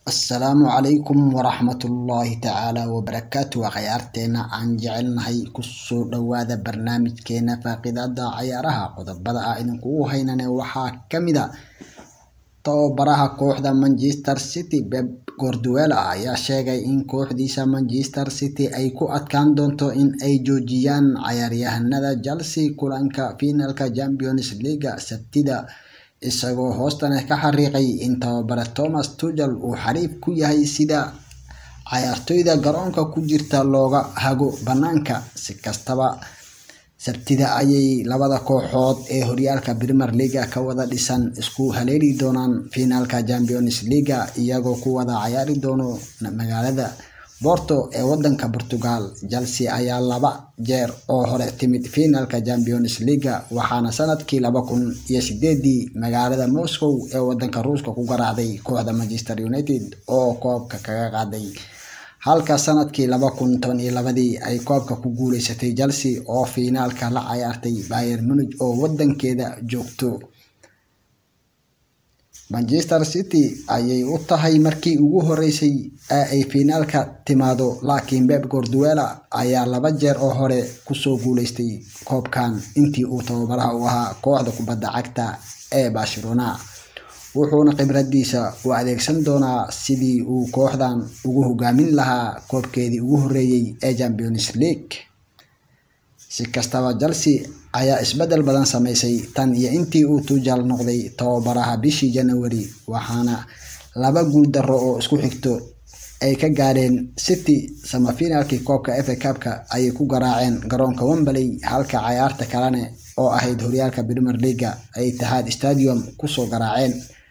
Asalaamu calaykum waraxmatullaahi tacaala wabarakaatu waa ciyaarteena aan jecelnahay kusoo dhawaada barnaamijkeena faaqidaada ciyaaraha qodobada ah idinkugu haynane waxaa kamid a tababaraha kooxda Manchester City Pep Guardiola ayaa sheegay in kooxdiisa Manchester City ay ku adkaan doonto in ay joojiyaan ciyaaryahanada Chelsea kulanka finalka Champions League Sabtida isagoo hoostana ka xariiqay in tababare Thomas Tuchel uu xariif ku yahay sida ciyaartoyda garoonka ku jirta looga hago banaanka si kastaba Sabtida ayay labada kooxood ee horyaalka Premier League ka wada dhisan isku haleeli doonaan finalka Champions League iyagoo ku wada ciyaari doono magaalada Porto ee wadanka Portugal Chelsea ayaa laba jeer oo hore timid finalka Champions League waxaana sanadkii laba kun iyo sideedii magaalada Moscow ee wadanka Ruushka ku garaacday kooxda Manchester United oo koobka kaga qaaday halka sanadkii laba kun toban iyo labadii ay koobka ku guuleysatay Chelsea oo finaalka la ciyaartay Bayern Munich oo wadankeeda joogto Manchester City ayay u tahay markii ugu horeysay ee ay finaalka timaado laakiin Pep Guardiola ayaa laba jeer oo hore kusoo guuleystay koobkan intii uu tababaraha u ahaa kooxda kubadda cagta ee Barcelona wuxuuna khibradiisa u adeegsan doonaa sidii uu kooxdan ugu hogaamin lahaa koobkeedii ugu horeeyay ee Champions League si kastaba Chelsea ayaa isbedel badan sameysay tan iyo intii uu Tuchel noqday tababaraha bishii January waxaana laba guul darro oo isku xigto ay ka gaadheen City semifinalkii koobka FA Cup-ka ayay ku garaaceen garoonka Wembley halka ciyaarta kalena oo ahayd horyaalka Premier League ay Etihad Stadium kusoo garaaceen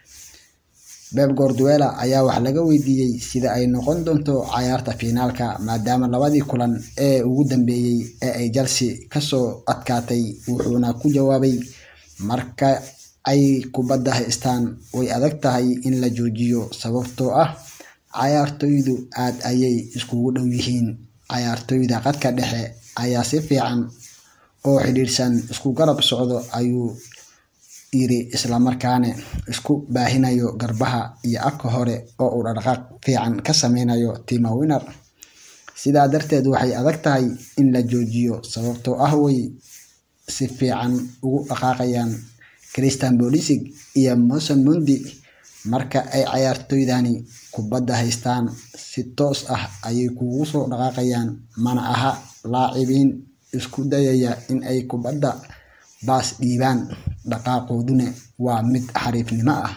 Pep Guardiola ayaa wax laga weydiiyey sida ay noqon doonto ciyaarta finaalka maadaama labadii kulan ee ugu dambeeyay ee ay Chelsea kasoo adkaatay wuxuuna ku jawaabay marka ay kubadda haystaan way adag tahay in la joojiyo sababtoo ah ciyaartoydu aad ayay iskugu dhow yihiin ciyaartoyda khadka dhexe ayaa si fiican oo xidhiidhsan isku garab socdo ayuu yiri islamarkaana isku baahinayo garbaha iyo afka hore oo uu dhaqdhaqaaq fiican ka sameynayo Timo Werner sidaa darteed waxay adag tahay in la joojiyo sababtoo ah way si fiican ugu dhaqaaqayaan Christian Pulisic iyo Mason Mount marka ay ciyaartoydani kubadda haystaan si toos ah ayay kugu soo dhaqaaqayaan mana aha laacibiin isku dayaya in ay kubadda baas dhiibaan dhaqaaqooduna waa mid xariifnimo ah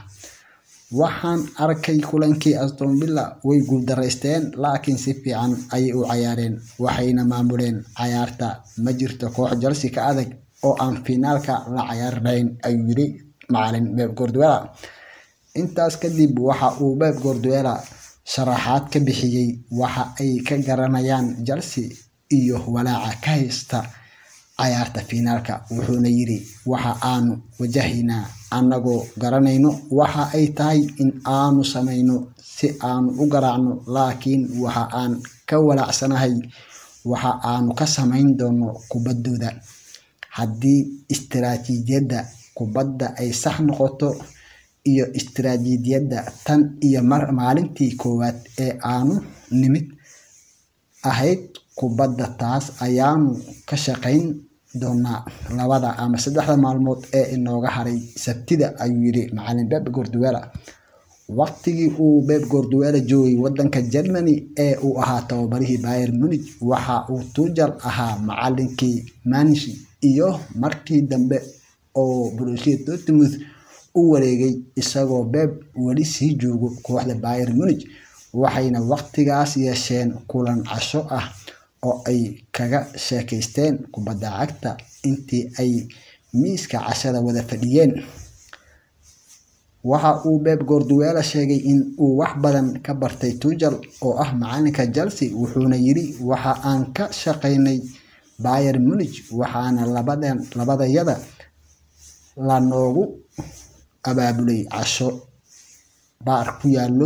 waxaan arkay kulankii Aston Villa way guuldareysteen laakiin si fiican ayay u ciyaareen waxayna maamuleen ciyaarta ma jirto koox Chelsea ka adag oo aan finaalka la ciyaari lahayn ayuu yiri macalin Pep Guardiola intaas kadib waxa uu Pep Guardiola sharaxaad ka bixiyay waxa ay ka garanayaan Chelsea iyo walaaca ka haysta ciyaarta finaalka wuxuuna yiri waxa aanu wajahaynaa annagoo garanayno waxa ay tahay in aanu sameyno si aanu u garaacno laakiin waxa aan ka walaacsanahay waxa aanu ka sameyn doono kubaddooda haddii istiraatiijiyadda kubadda ay sax noqoto iyo istiraatiijiyadda tan iyo maalintii koowaad ee aanu nimid ahayd kubadda taas ayaanu ka shaqeyn doonaa labada ama saddexda maalmood ee inooga haray Sabtida ayuu yiri macalin Pep Guardiola waqtigii uu Pep Guardiola joogay wadanka Germany ee uu ahaa tababarihii Bayern Munich waxa uu Tuchel ahaa macalinkii Mainz iyo markii dambe oo Borussia Dortmund u wareegay isagoo Pep weli sii joogo kooxda Bayern Munich waxayna waqtigaas yeesheen kulan casho ah oo ay kaga sheekeysteen kubadda cagta intii ay miiska cashada wada fadhiyeen waxa uu Pep Guardiola sheegay in uu wax badan ka bartay Tuchel oo ah macalinka Chelsea wuxuuna yiri waxa aan ka shaqeynay Bayern Munich waxaana labadan labadayada la noogu abaabulay casho baar ku yaalo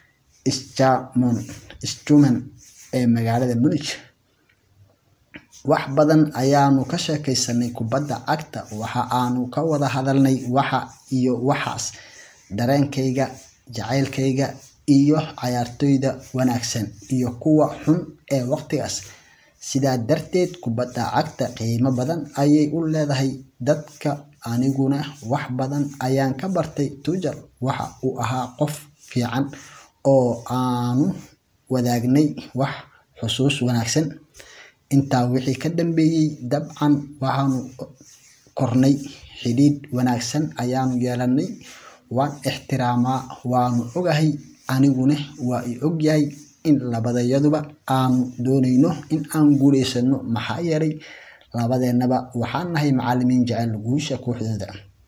Schumann ee magaalada Munich wax badan ayaanu ka sheekeysanay kubadda cagta waxa aanu ka wada hadalnay waxa iyo waxaas dareenkayga jacaylkayga iyo cayaartoyda wanaagsan iyo kuwa xun ee waqtigaas sidaa darteed kubadda cagta qiimo badan ayay u leedahay dadka aniguna wax badan ayaan ka bartay Tuchel waxa uu ahaa qof fiican oo aanu wadaagnay wax xusuus wanaagsan intaa wixii ka dambeeyay dabcan waxaanu kornay xidhiidh wanaagsan ayaanu yeelanay waan ixtiraamaa waanu ogahay aniguna waa i ogyahay in labadayaduba aanu doonayno in aan guuleysano maxaa yeelay labadeennaba waxaan nahay macallimiin jecel guusha kooxdooda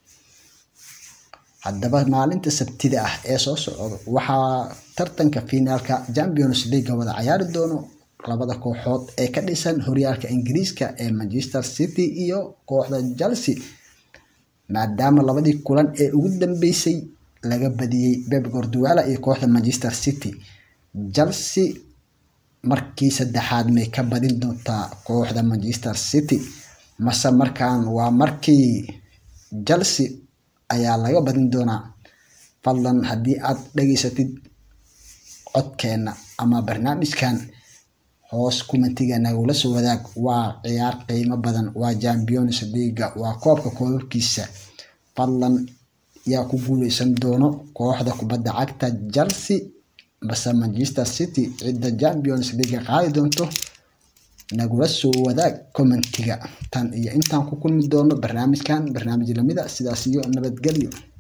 haddaba maalinta sabtida ah ee soo socda waxaa tartanka finaalka champions league wada cayaari doono labada kooxood ee ka dhisan horyaalka ingiriiska ee manchester city iyo kooxda chelsea maadaama labadii kulan ee ugu dambeysay laga badiyey Pep Guardiola iyo kooxda Manchester City Chelsea markii saddexaad may ka badin doontaa kooxda Manchester City mase markaan waa markii Chelsea ayaa laga badin doonaa fadlan haddii aad dhageysatid codkeena ama barnaamijkan hoos kumentiga nagula soo wadaag waa ciyaar qiimo badan waa Champions League waa koobka koobabkiisa fadlan yaa ku guuleysan doono kooxda kubadda cagta Chelsea base Manchester City cidda Champions League qaadi doonto nagula soo wadaag commentiga tan iyo intaan ku kulmi doono barnaamijkan barnaamij lamida sidaas iyo nabadgelyo